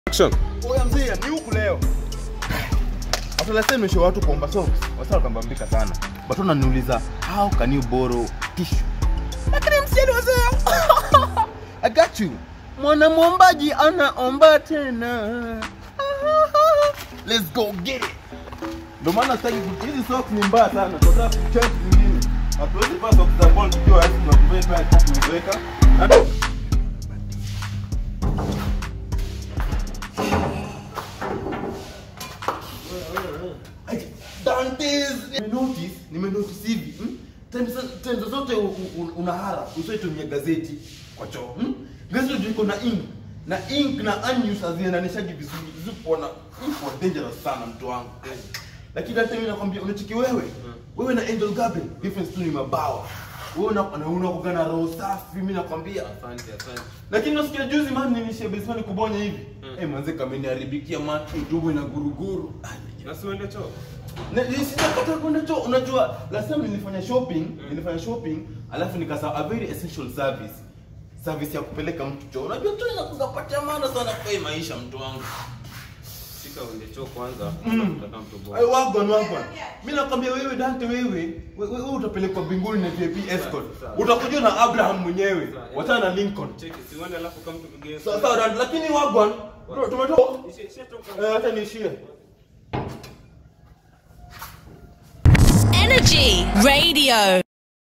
Action. Oya mzee, ni huku leo. After last time nimeshow watu kuomba socks. Wasa wakambambika sana. But wananiuliza how can you borrow tissue? Lakini msieni wazee. I got you. Mwana mwombaji anaomba tena. Let's go get it. Ndio maana sitaki ku- hizi socks ni mbaya sana. Tunataka kuchange zingine. Hatuwezi vaa socks za ball tukiwa hizi tunakuvaa pale tatu tuweka. Dantes nimenotice nimenotice hivi hmm? Times times zote u- u- u- unahara usaitumia gazeti kwa choo hmm? Gazeti ndio iko na ink na ink na unused haziendanishagi vizuri zipo na ipo dangerous sana mtu wangu lakini hata mimi nakwambia unachiki wewe wewe na Angel Gabriel difference tu ni mabawa wewe una una unakuwa na roho safi mimi nakwambia Asante, asante. lakini nasikia juzi man nilishia basement kubonya hivi eh manze kameniharibikia man tumbo ina guruguru Na si uende choo? Na- ni- sijakata kwenda choo unajua last time nilifanya shopping nilifanya shopping alafu nikasa a very essential service service ya kupeleka mtu choo unajua choo inakupatia maana sana kwa hii maisha mtu wangu Shika uende choo kwanza. Mm. Utaka mtu Ay, bora. wagwan wagwan mimi nakwambia wewe Dante wewe we- we- wewe utapelekwa mbinguni na VIP escort Sawa. utakuja na Abraham mwenyewe Sawa. wachana na Lincoln Cheki, si uende alafu kama mtu kigeni. sawa sawa Dante lakini wagwan tumetoka Ishe- ishe toka. eh hata niishie Energy Radio.